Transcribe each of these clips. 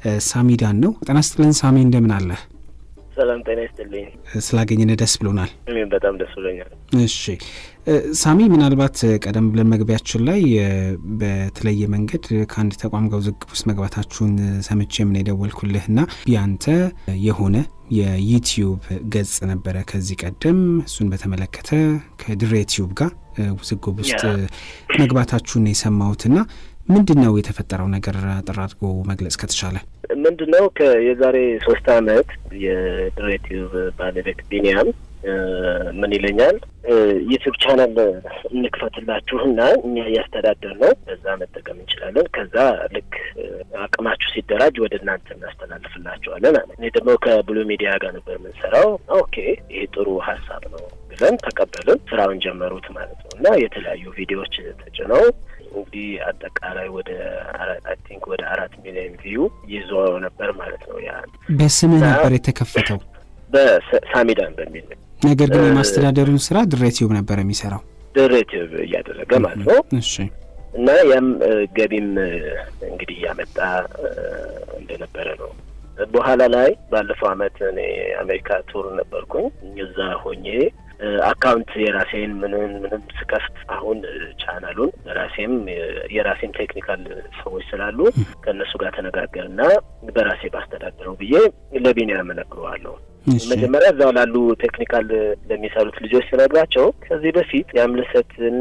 ሳሚዳን ነው። ጤና ይስጥልን ሳሚ፣ እንደምን አለህ? ሰላም ጤና ይስጥልኝ። ስላገኘን ደስ ብሎናል። እኔም በጣም ደስ ብሎኛል። እሺ ሳሚ፣ ምናልባት ቀደም ብለን መግቢያችን ላይ በተለየ መንገድ ከአንድ ተቋም ጋር ውዝግብ ውስጥ መግባታችሁን ሰምቼ ምን የደወልኩልህና ያንተ የሆነ የዩቲዩብ ገጽ ነበረ ከዚህ ቀደም እሱን በተመለከተ ከድሬ ቲዩብ ጋር ውዝግብ ውስጥ መግባታችሁን የሰማሁትና ምንድን ነው የተፈጠረው ነገር አጠር አድርጎ መግለጽ ከተቻለ? ምንድን ነው የዛሬ ሶስት አመት የድሬ ቲዩብ ባለቤት ቢኒያም ምን ይለኛል ዩቲዩብ ቻናል እንክፈትላችሁና እኛ እያስተዳደር ነው በዛ መጠቀም እንችላለን። ከዛ ልክ አቅማችሁ ሲደራጅ ወደ እናንተ እናስተላልፍላችኋለን አለ። እኔ ደግሞ ከብሉ ሚዲያ ጋር ነበር የምንሰራው። ኦኬ ይሄ ጥሩ ሀሳብ ነው ብለን ተቀበልን። ስራውን ጀመሩት ማለት ነው እና የተለያዩ ቪዲዮዎች ተጭነው እንግዲህ አጠቃላይ ወደ አይ ቲንክ ወደ አራት ሚሊዮን ቪዩ ይዞ ነበር ማለት ነው። ያ በስምህ ነበር የተከፈተው በሳሚዳን በሚል ነገር ግን የማስተዳደሩን ስራ ድሬቲዩብ ነበር የሚሰራው ድሬቲዩብ እያደረገ ማለት ነው። እሺ እና ያም ገቢም እንግዲህ እያመጣ እንደነበረ ነው። በኋላ ላይ ባለፈው አመት እኔ አሜሪካ ቱር ነበርኩኝ። እዛ ሆኜ አካውንት የራሴን ምንም ምንም ስከፍት አሁን ቻናሉን ራሴም የራሴም ቴክኒካል ሰዎች ስላሉ ከእነሱ ጋር ተነጋገርና በራሴ ባስተዳድረው ብዬ ለቢኒያም እነግረዋለሁ። መጀመሪያ እዛው ላሉ ቴክኒካል ለሚሰሩት ልጆች ስነግራቸው ከዚህ በፊት የአምልሰትን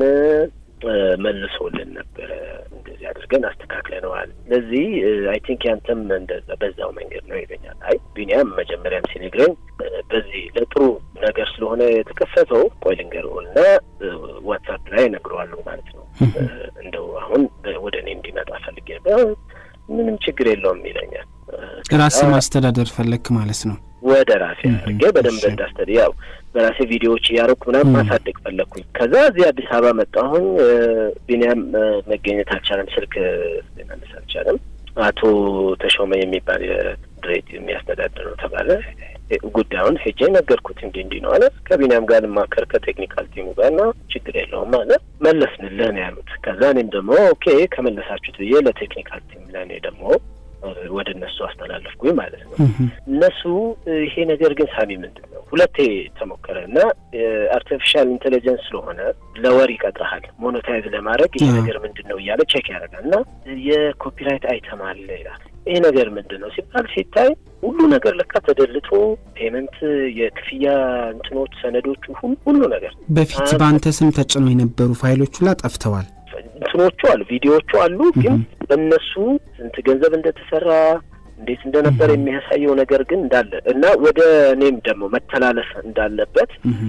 መልሶልን ነበረ እንደዚህ አድርገን አስተካክለነዋል። ስለዚህ አይ ቲንክ ያንተም እንደዛ በዛው መንገድ ነው ይለኛል። አይ ቢኒያም መጀመሪያም ሲነግረኝ በዚህ ለጥሩ ነገር ስለሆነ የተከፈተው ቆይ ልንገርህ እና ዋትሳፕ ላይ እነግረዋለሁ ማለት ነው። እንደው አሁን ወደ እኔ እንዲመጣ ፈልጌ ነበር። ምንም ችግር የለውም ይለኛል። ራስህ ማስተዳደር ፈለግክ ማለት ነው? ወደ ራሴ አድርጌ በደንብ እንዳስተድ ያው በራሴ ቪዲዮዎች እያደረኩ ምናምን ማሳደግ ፈለግኩኝ። ከዛ እዚህ አዲስ አበባ መጣሁኝ። ቢኒያም መገኘት አልቻለም፣ ስልክ ሊመልስ አልቻለም። አቶ ተሾመ የሚባል የድሬት የሚያስተዳድር ነው ተባለ። ጉዳዩን ሄጄ ነገርኩት። እንዲህ እንዲህ ነው አለ። ከቢኒያም ጋር ልማከር ከቴክኒካል ቲሙ ጋር እና ችግር የለውም አለ። መለስንልህ ነው ያሉት። ከዛ እኔም ደግሞ ኦኬ ከመለሳችሁት ብዬ ለቴክኒካል ቲም ለእኔ ደግሞ ወደ እነሱ አስተላለፍኩኝ ማለት ነው። እነሱ ይሄ ነገር ግን ሳሚ ምንድን ነው ሁለቴ ተሞከረ እና አርቲፊሻል ኢንቴሊጀንስ ስለሆነ ለወር ይቀጥረሃል ሞኖታይዝ ለማድረግ ይሄ ነገር ምንድን ነው እያለ ቼክ ያደርጋል እና የኮፒራይት አይተም አለ ይላል። ይሄ ነገር ምንድን ነው ሲባል ሲታይ ሁሉ ነገር ለካ ተደልቶ ፔመንት፣ የክፍያ እንትኖች፣ ሰነዶቹ ሁሉ ነገር በፊት በአንተ ስም ተጭነው የነበሩ ፋይሎቹ ላ ጠፍተዋል። እንትኖቹ አሉ፣ ቪዲዮዎቹ አሉ። ግን በእነሱ ስንት ገንዘብ እንደተሰራ እንዴት እንደነበር የሚያሳየው ነገር ግን እንዳለ እና ወደ እኔም ደግሞ መተላለፍ እንዳለበት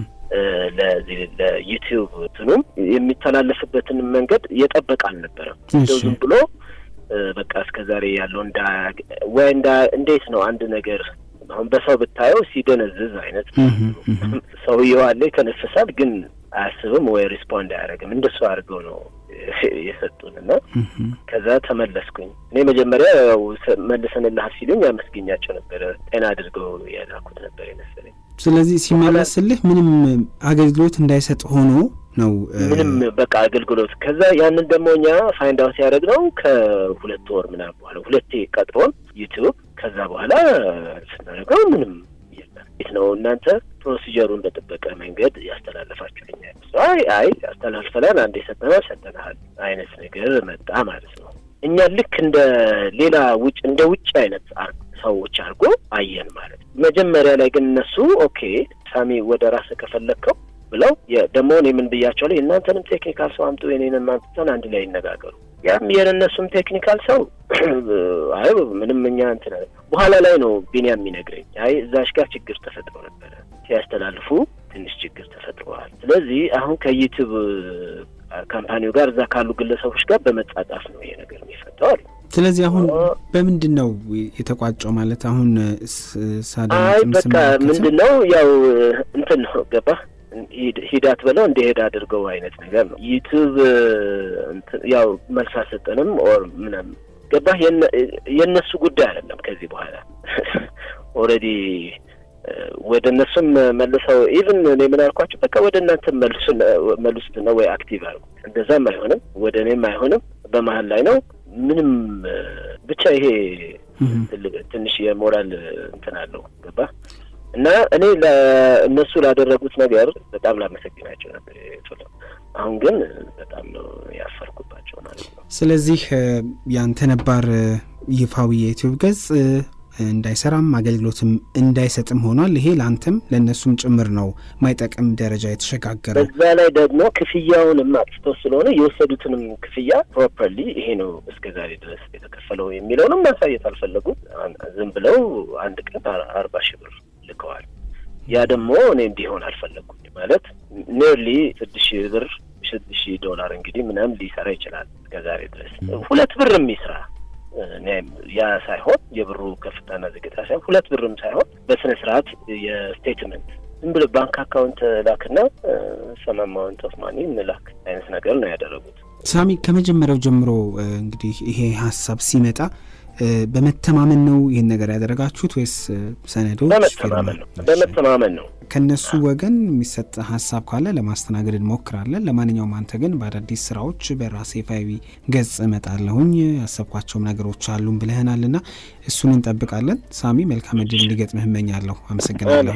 ለዚህ ለዩቲዩብ እንትኑም የሚተላለፍበትን መንገድ የጠበቀ አልነበረም። እንደው ዝም ብሎ በቃ እስከ ዛሬ ያለው እንዳ ወይ እንዳ እንዴት ነው አንድ ነገር አሁን በሰው ብታየው ሲደነዝዝ አይነት ሰውየው አለ ይተነፍሳል፣ ግን አያስብም ወይ ሪስፖንድ አያደርግም። እንደሱ አድርገው ነው የሰጡን እና ከዛ ተመለስኩኝ። እኔ መጀመሪያ ያው መልሰንልሃል ሲሉኝ አመስገኛቸው ነበረ። ጤና አድርገው ያላኩት ነበር የመሰለኝ። ስለዚህ ሲመለስልህ ምንም አገልግሎት እንዳይሰጥ ሆኖ ነው ምንም በቃ አገልግሎት። ከዛ ያንን ደግሞ እኛ ፋይንድ አውት ያደረግነው ከሁለት ወር ምናምን በኋላ ሁለቴ ቀጥሮን ዩቲዩብ ከዛ በኋላ ስናደርገው ምንም የለም። የት ነው እናንተ ፕሮሲጀሩን በጠበቀ መንገድ ያስተላለፋችሁልኛል። አይ አይ ያስተላልፈናል፣ አንዴ ሰጠናል ሰጠናል አይነት ነገር መጣ ማለት ነው። እኛ ልክ እንደ ሌላ ውጭ እንደ ውጭ አይነት ሰዎች አድርጎ አየን ማለት ነው። መጀመሪያ ላይ ግን እነሱ ኦኬ ሳሚ ወደ ራስህ ከፈለግከው ብለው ደግሞ እኔ ምን ብያቸው ላይ እናንተንም ቴክኒካል ሰው አምጡ የኔንም አምጥተን አንድ ላይ ይነጋገሩ። ያም የእነሱም ቴክኒካል ሰው አይ ምንም እኛ እንትን በኋላ ላይ ነው ቢኒያም የሚነግረኝ አይ እዛሽ ጋር ችግር ተፈጥሮ ነበረ ሲያስተላልፉ ትንሽ ችግር ተፈጥሯል። ስለዚህ አሁን ከዩቲዩብ ካምፓኒው ጋር እዛ ካሉ ግለሰቦች ጋር በመጻጻፍ ነው ይሄ ነገር የሚፈታው አሉ። ስለዚህ አሁን በምንድን ነው የተቋጨው? ማለት አሁን ሳዳ አይ በቃ ምንድን ነው ያው እንትን ነው ገባ ሂዳት ብለው እንደሄድ አድርገው አይነት ነገር ነው። ዩቱብ ያው መልስ አልሰጠንም ኦር ምናምን ገባህ። የእነሱ ጉዳይ አይደለም። ከዚህ በኋላ ኦልሬዲ ወደ እነሱም መልሰው ኢቭን እኔ ምን አልኳቸው፣ በቃ ወደ እናንተ መልሱት ነው ወይ አክቲቭ አድርጉ። እንደዛም አይሆንም፣ ወደ እኔም አይሆንም፣ በመሀል ላይ ነው። ምንም ብቻ ይሄ ትንሽ የሞራል እንትን አለው ገባ እና እኔ ለእነሱ ላደረጉት ነገር በጣም ላመሰግናቸው ነበር የፈለው አሁን ግን በጣም ነው ያፈርኩባቸው ማለት ነው። ስለዚህ ያንተ ነባር ይፋዊ የዩቲዩብ ገጽ እንዳይሰራም አገልግሎትም እንዳይሰጥም ሆኗል። ይሄ ለአንተም ለእነሱም ጭምር ነው ማይጠቅም ደረጃ የተሸጋገረ። በዛ ላይ ደግሞ ክፍያውንም አጥፍተው ስለሆነ የወሰዱትንም ክፍያ ፕሮፐርሊ ይሄ ነው እስከ ዛሬ ድረስ የተከፈለው የሚለውንም ማሳየት አልፈለጉም። ዝም ብለው አንድ ቀን አርባ ሺህ ብር ልከዋል። ያ ደግሞ እኔ እንዲሆን አልፈለግኩም። ማለት ኔርሊ ስድስት ሺህ ብር ስድስት ሺህ ዶላር እንግዲህ ምናምን ሊሰራ ይችላል እስከ ዛሬ ድረስ ሁለት ብር የሚስራ ያ ሳይሆን የብሩ ከፍታና ዝቅታ ሳይሆን ሁለት ብርም ሳይሆን በስነ ስርዓት የስቴትመንት ዝም ብሎ ባንክ አካውንት ላክና ሰም አማውንት ኦፍ ማኒ እንላክ አይነት ነገር ነው ያደረጉት። ሳሚ ከመጀመሪያው ጀምሮ እንግዲህ ይሄ ሀሳብ ሲመጣ በመተማመን ነው ይህን ነገር ያደረጋችሁት ወይስ ሰነዶች? በመተማመን ነው በመተማመን ነው። ከነሱ ወገን የሚሰጥ ሀሳብ ካለ ለማስተናገድ እንሞክራለን። ለማንኛውም አንተ ግን በአዳዲስ ስራዎች በራሴ ይፋዊ ገጽ እመጣለሁኝ ያሰብኳቸውም ነገሮች አሉን ብለህናል እና እሱን እንጠብቃለን። ሳሚ መልካም እድል እንዲገጥምህ እመኛለሁ። አመሰግናለሁ።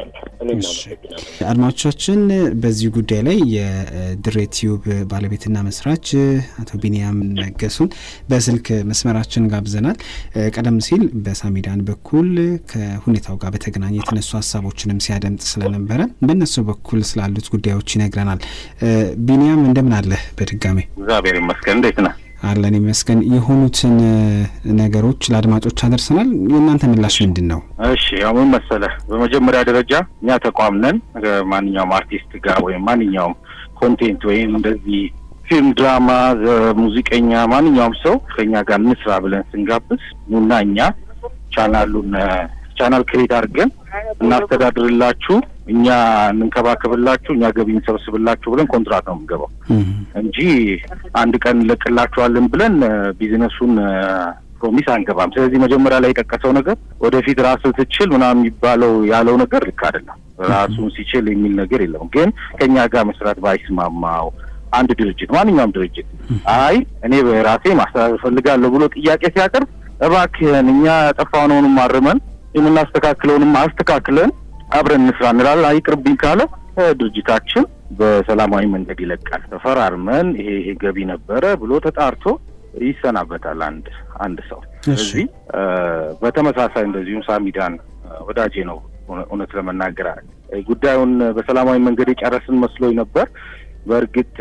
አድማጮቻችን በዚህ ጉዳይ ላይ የድሬ ቲዩብ ባለቤትና መስራች አቶ ቢንያም ነገሱን በስልክ መስመራችን ጋብዘናል። ቀደም ሲል በሳሚዳን በኩል ከሁኔታው ጋር በተገናኘ የተነሱ ሀሳቦችንም ሲያደምጥ ስለነበረ በእነሱ በኩል ስላሉት ጉዳዮች ይነግረናል። ቢንያም እንደምን አለህ? በድጋሜ እግዚአብሔር ይመስገን። እንዴት ነህ? አለን ይመስገን። የሆኑትን ነገሮች ለአድማጮች አደርሰናል። የእናንተ ምላሽ ምንድን ነው? እሺ ያው ምን መሰለህ፣ በመጀመሪያ ደረጃ እኛ ተቋም ነን። ማንኛውም አርቲስት ጋር ወይም ማንኛውም ኮንቴንት ወይም እንደዚህ ፊልም፣ ድራማ፣ ሙዚቀኛ ማንኛውም ሰው ከኛ ጋር እንስራ ብለን ስንጋብዝ ኑና እኛ ቻናሉን ቻናል ክሬት አድርገን እናስተዳድርላችሁ፣ እኛ እንንከባከብላችሁ፣ እኛ ገቢ እንሰበስብላችሁ ብለን ኮንትራት ነው የምንገባው እንጂ አንድ ቀን እንለቅላችኋለን ብለን ቢዝነሱን ፕሮሚስ አንገባም። ስለዚህ መጀመሪያ ላይ የጠቀሰው ነገር ወደፊት ራስህ ትችል ምናምን የሚባለው ያለው ነገር ልክ አይደለም። ራሱን ሲችል የሚል ነገር የለውም። ግን ከእኛ ጋር መስራት ባይስማማው አንድ ድርጅት ማንኛውም ድርጅት አይ እኔ በራሴ ማስተዳደር ፈልጋለሁ ብሎ ጥያቄ ሲያቀርብ እባክህን እኛ ያጠፋነውንም አርመን የምናስተካክለውንም አስተካክለን አብረን እንስራ እንላለን። አይቅርብኝ ካለ ድርጅታችን በሰላማዊ መንገድ ይለቃል። ተፈራርመን ይሄ ይሄ ገቢ ነበረ ብሎ ተጣርቶ ይሰናበታል አንድ አንድ ሰው። ስለዚህ በተመሳሳይ እንደዚሁም ሳሚዳን ወዳጄ ነው። እውነት ለመናገር ጉዳዩን በሰላማዊ መንገድ የጨረስን መስሎኝ ነበር። በእርግጥ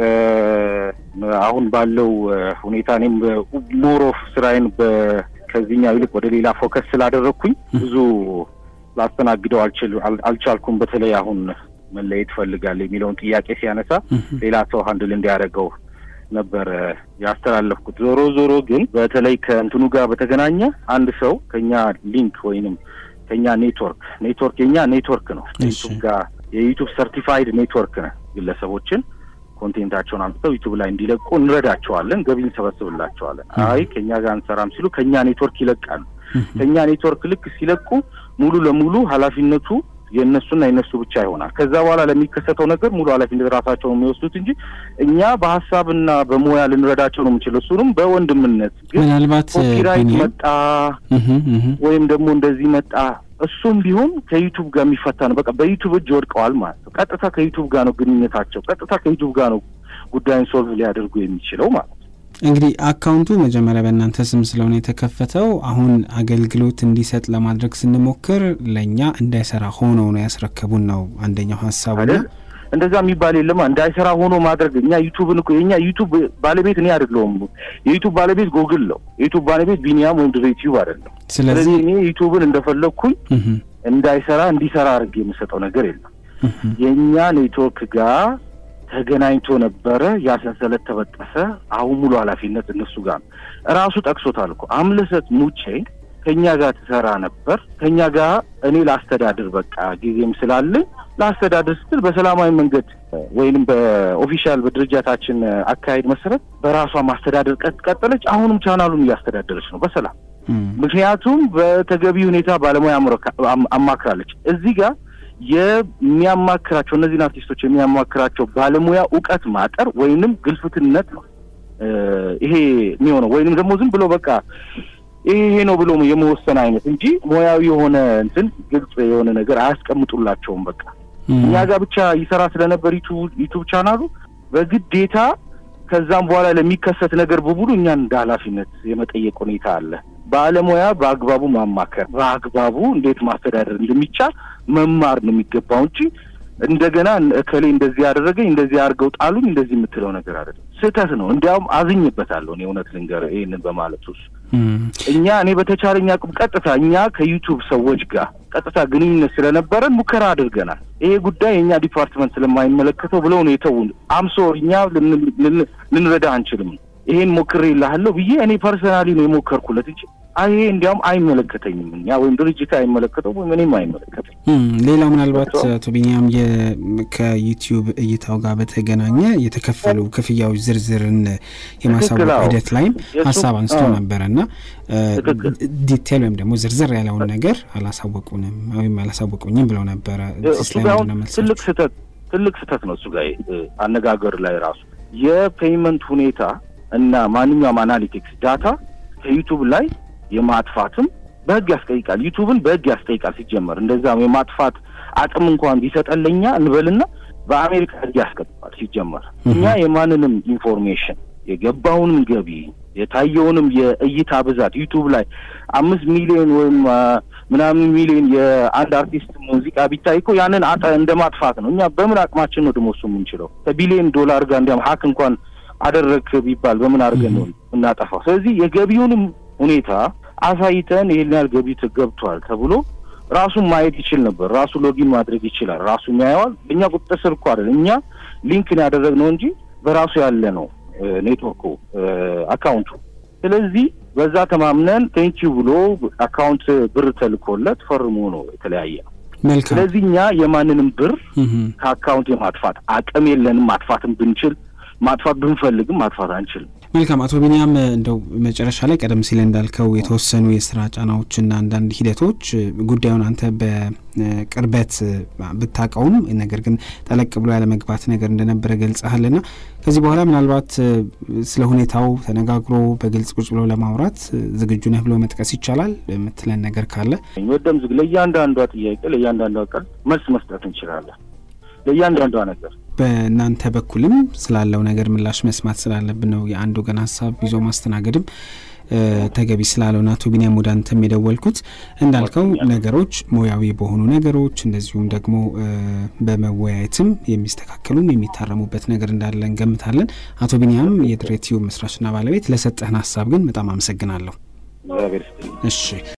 አሁን ባለው ሁኔታ እኔም ሞሮፍ ስራዬን ከዚህኛው ይልቅ ወደ ሌላ ፎከስ ስላደረግኩኝ ብዙ ላስተናግደው አልቻልኩም። በተለይ አሁን መለየት እፈልጋለሁ የሚለውን ጥያቄ ሲያነሳ ሌላ ሰው ሀንድል እንዲያደርገው ነበር ያስተላለፍኩት። ዞሮ ዞሮ ግን በተለይ ከእንትኑ ጋር በተገናኘ አንድ ሰው ከኛ ሊንክ ወይንም ከኛ ኔትወርክ ኔትወርክ የኛ ኔትወርክ ነው ዩቱብ ጋር የዩቱብ ሰርቲፋይድ ኔትወርክ ነ ግለሰቦችን ኮንቴንታቸውን አምጥተው ዩቱብ ላይ እንዲለቁ እንረዳቸዋለን፣ ገቢ እንሰበስብላቸዋለን። አይ ከኛ ጋር እንሰራም ሲሉ ከኛ ኔትወርክ ይለቃሉ። ከኛ ኔትወርክ ልክ ሲለቁ ሙሉ ለሙሉ ኃላፊነቱ የእነሱና የእነሱ ብቻ ይሆናል። ከዛ በኋላ ለሚከሰተው ነገር ሙሉ ኃላፊነት ራሳቸው ነው የሚወስዱት እንጂ እኛ በሀሳብና በሙያ ልንረዳቸው ነው የምንችለው። እሱንም በወንድምነት ግን ምናልባት ኮፒራይት መጣ ወይም ደግሞ እንደዚህ መጣ እሱም ቢሆን ከዩቱብ ጋር የሚፈታ ነው። በቃ በዩቱብ እጅ ወድቀዋል ማለት ነው። ቀጥታ ከዩቱብ ጋር ነው ግንኙነታቸው። ቀጥታ ከዩቱብ ጋር ነው ጉዳዩን ሶልቭ ሊያደርጉ የሚችለው ማለት ነው። እንግዲህ አካውንቱ መጀመሪያ በእናንተ ስም ስለሆነ የተከፈተው አሁን አገልግሎት እንዲሰጥ ለማድረግ ስንሞክር ለእኛ እንዳይሰራ ሆኖ ነው ያስረከቡን ነው አንደኛው ሀሳቡ። እንደዛ የሚባል የለማ እንዳይሰራ ሆኖ ማድረግ እኛ ዩቱብን እኮ የኛ ዩቱብ ባለቤት እኔ አይደለሁም። የዩቱብ ባለቤት ጎግል ነው። የዩቱብ ባለቤት ቢኒያም ወይም ድሬ ዩቲዩብ አይደለም። ስለዚህ እኔ ዩቱብን እንደፈለግኩኝ እንዳይሰራ እንዲሰራ አድርጌ የምሰጠው ነገር የለም። የእኛ ኔትወርክ ጋር ተገናኝቶ ነበረ። ያ ሰንሰለት ተበጠሰ። አሁን ሙሉ ኃላፊነት እነሱ ጋር ነው። እራሱ ጠቅሶታል እኮ አምለሰት ሙቼ ከእኛ ጋር ትሰራ ነበር። ከእኛ ጋር እኔ ላስተዳድር በቃ ጊዜም ስላለኝ ላስተዳድር ስትል በሰላማዊ መንገድ ወይንም በኦፊሻል በድርጅታችን አካሄድ መሰረት በራሷ ማስተዳደር ቀጠለች። አሁንም ቻናሉን እያስተዳደረች ነው በሰላም ምክንያቱም በተገቢ ሁኔታ ባለሙያ አማክራለች። እዚህ ጋር የሚያማክራቸው እነዚህን አርቲስቶች የሚያማክራቸው ባለሙያ እውቀት ማጠር ወይንም ግልፍትነት ነው ይሄ የሚሆነው። ወይንም ደግሞ ዝም ብሎ በቃ ይሄ ይሄ ነው ብሎ የመወሰን አይነት እንጂ ሙያዊ የሆነ እንትን ግልጽ የሆነ ነገር አያስቀምጡላቸውም። በቃ እኛ ጋር ብቻ ይሰራ ስለነበር ዩቱብ ቻናሉ በግዴታ ከዛም በኋላ ለሚከሰት ነገር በሙሉ እኛን እንደ ኃላፊነት የመጠየቅ ሁኔታ አለ። ባለሙያ በአግባቡ ማማከር፣ በአግባቡ እንዴት ማስተዳደር እንደሚቻል መማር ነው የሚገባው እንጂ እንደገና እከሌ እንደዚህ ያደረገኝ እንደዚህ አድርገው ጣሉኝ እንደዚህ የምትለው ነገር አይደለም። ስህተት ነው። እንዲያውም አዝኝበታለሁ እኔ እውነት ልንገርህ ይህንን በማለት ውስጥ እኛ እኔ በተቻለኝ አቅም ቀጥታ እኛ ከዩቱብ ሰዎች ጋር ቀጥታ ግንኙነት ስለነበረን ሙከራ አድርገናል። ይሄ ጉዳይ የእኛ ዲፓርትመንት ስለማይመለከተው ብለው ነው የተውን። አምሶ እኛ ልንረዳ አንችልም። ይሄን ሞክሬ ይልሃለሁ ብዬ እኔ ፐርሰናሊ ነው የሞከርኩለት እንጂ ይሄ እንዲያውም አይመለከተኝም እኛ ወይም ድርጅት አይመለከተው ወይም እኔም አይመለከተኝ። ሌላው ምናልባት አቶ ቢኒያም ከዩቲዩብ እይታው ጋር በተገናኘ የተከፈሉ ክፍያዎች ዝርዝርን የማሳወቅ ሂደት ላይም ሀሳብ አንስቶ ነበረ እና ዲቴል ወይም ደግሞ ዝርዝር ያለውን ነገር አላሳወቁንም ወይም አላሳወቁኝም ብለው ነበረ። ትልቅ ስህተት ትልቅ ስህተት ነው እሱ ጋር አነጋገር ላይ ራሱ የፔይመንት ሁኔታ እና ማንኛውም አናሊቲክስ ዳታ ከዩቱብ ላይ የማጥፋትም በህግ ያስጠይቃል። ዩቱብን በህግ ያስጠይቃል። ሲጀመር እንደዛም የማጥፋት አቅም እንኳን ቢሰጠለኛ እንበልና በአሜሪካ ህግ ያስቀጥፋል። ሲጀመር እኛ የማንንም ኢንፎርሜሽን የገባውንም ገቢ የታየውንም የእይታ ብዛት ዩቱብ ላይ አምስት ሚሊዮን ወይም ምናምን ሚሊዮን የአንድ አርቲስት ሙዚቃ ቢታይ እኮ ያንን አጠ እንደ ማጥፋት ነው። እኛ በምን አቅማችን ነው ደግሞ እሱ የምንችለው? ከቢሊዮን ዶላር ጋር እንዲያም ሀክ እንኳን አደረግ ቢባል በምን አድርገን ነው እናጠፋው? ስለዚህ የገቢውንም ሁኔታ አሳይተን ይሄን ያህል ገቢ ገብቷል ተብሎ ራሱን ማየት ይችል ነበር። ራሱ ሎጊን ማድረግ ይችላል። ራሱ ያየዋል። እኛ ቁጥጥር ስር እኮ አይደለም። እኛ ሊንክን ያደረግነው እንጂ በራሱ ያለ ነው ኔትወርኩ አካውንቱ። ስለዚህ በዛ ተማምነን ቴንኪው ብሎ አካውንት ብር ተልኮለት ፈርሞ ነው የተለያየ ነው። መልካም። ስለዚህ እኛ የማንንም ብር ከአካውንት የማጥፋት አቅም የለንም። ማጥፋትም ብንችል ማጥፋት ብንፈልግም ማጥፋት አንችልም። መልካም አቶ ቢኒያም እንደው መጨረሻ ላይ ቀደም ሲል እንዳልከው የተወሰኑ የስራ ጫናዎችና አንዳንድ ሂደቶች ጉዳዩን አንተ በቅርበት ብታውቀውም ነገር ግን ጠለቅ ብሎ ያለመግባት ነገር እንደነበረ ገልጸሃልና ከዚህ በኋላ ምናልባት ስለ ሁኔታው ተነጋግሮ በግልጽ ቁጭ ብሎ ለማውራት ዝግጁ ነህ ብሎ መጥቀስ ይቻላል የምትለን ነገር ካለ ወደም ዝግ ለእያንዳንዷ ጥያቄ ለእያንዳንዷ ቀን መልስ መስጠት እንችላለን። ለእያንዳንዷ ነገር በእናንተ በኩልም ስላለው ነገር ምላሽ መስማት ስላለብን ነው የአንድ ወገን ሀሳብ ይዞ ማስተናገድም ተገቢ ስላለው አቶ ቢኒያም ወደ አንተም የደወልኩት እንዳልከው ነገሮች ሙያዊ በሆኑ ነገሮች እንደዚሁም ደግሞ በመወያየትም የሚስተካከሉም የሚታረሙበት ነገር እንዳለ እንገምታለን። አቶ ቢኒያም የድሬ ቲዩብ መስራችና ባለቤት ለሰጠህን ሀሳብ ግን በጣም አመሰግናለሁ። እግዚአብሔር ይስጥልኝ። እሺ